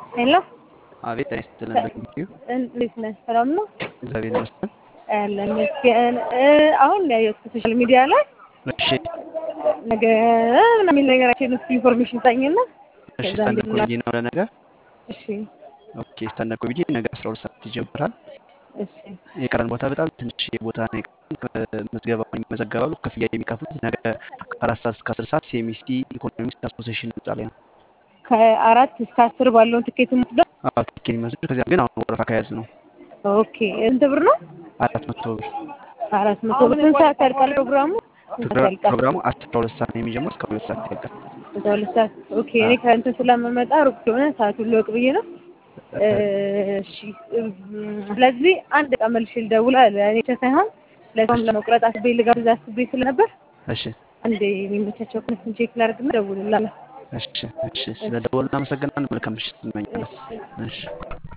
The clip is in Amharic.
ሄሎ አቤት ጤና ይስጥልን። እንዴት ነህ? ሰላም ነው? እግዚአብሔር ይመስገን። ያለን ይመስገን። አሁን ያየሁት ሶሻል ሚዲያ ላይ እሺ ነገ ምናምን የሚል ነገራችን ውስጥ ኢንፎርሜሽን ታኝና እሺ ከዛ ስታንዳፕ እንዴት ኮሜዲ ነው ለነገ። እሺ ኦኬ ስታንዳፕ ኮሜዲ ነገ አስራ ሁለት ሰዓት ይጀምራል። እሺ የቀረን ቦታ በጣም ትንሽ ቦታ ነው የቀረን። ምዝገባውን ይመዘገባሉ። ክፍያ የሚከፍሉት ነገ ከአራት ሰዓት እስከ አስር ሰዓት ሲኤምሲ ኢኮኖሚክስ አሶሴሽን ህንጻ ላይ ነው። ከአራት እስከ አስር ባለውን ትኬት የምትወስደው? አዎ ትኬት የሚመስል ከዚያ ግን አሁን ወረፋ ከያዝ ነው ኦኬ ስንት ብር ነው? አራት መቶ ብር። አራት መቶ ብር። ስንት ሰዓት ያልቃል ፕሮግራሙ? ስንት ሰዓት ያልቃል? ፕሮግራሙ አስራ ሁለት ሰዓት ነው የሚጀምረው እስከ ሁለት ሰዓት ያልቃል። አስራ ሁለት ሰዓት ኦኬ። እኔ ከእንትን ስለምመጣ ሩቅ ስለሆነ ሰዓቱን ልወቅ ብዬ ነው። እሺ ስለዚህ አንድ ዕቃ መልሼ ልደውል አለ እኔ ብቻ ሳይሆን ለሰውም ለመቁረጥ አስቤ ልጋብዝ አስቤ ስለነበር እሺ አንዴ የሚመቻቸው ከነሱን ቼክ ላድርግና እደውልልሃለሁ። እሺ እሺ ስለ ደወል እናመሰግናለን። መልካም ምሽት እንመኛለን። እሺ